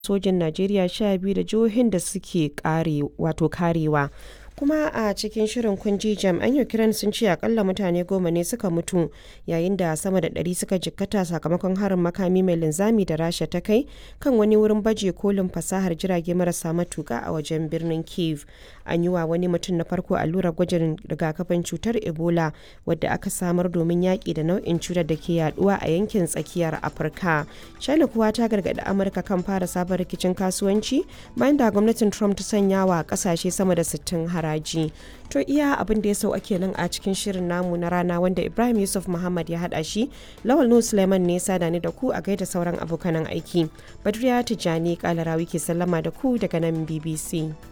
sojin Najeriya sha biyu da jihohin da suke kare wato karewa. kuma a cikin shirin kunji jami'an ukraine sun ce akalla mutane goma ne suka mutu yayin da sama da ɗari suka jikkata sakamakon harin makami mai linzami da rasha ta kai kan wani wurin baje kolin fasahar jirage marasa matuka a wajen birnin kiev an yi wa wani mutum na farko allurar gwajin rigakafin cutar ebola wadda aka samar domin yaƙi da nau'in cutar da ke yaduwa a yankin tsakiyar afirka china kuwa ta gargaɗi amurka kan fara sabon rikicin kasuwanci bayan da gwamnatin trump ta sanya wa ƙasashe sama da 60 haraji to iya abin da ya sau ake nan a cikin shirin namu na rana wanda ibrahim yusuf muhammad ya hada shi lawal nu suleiman ne sada ni da ku a gaida sauran abokanan aiki badriya tijjani kalarawi ke sallama da ku daga nan bbc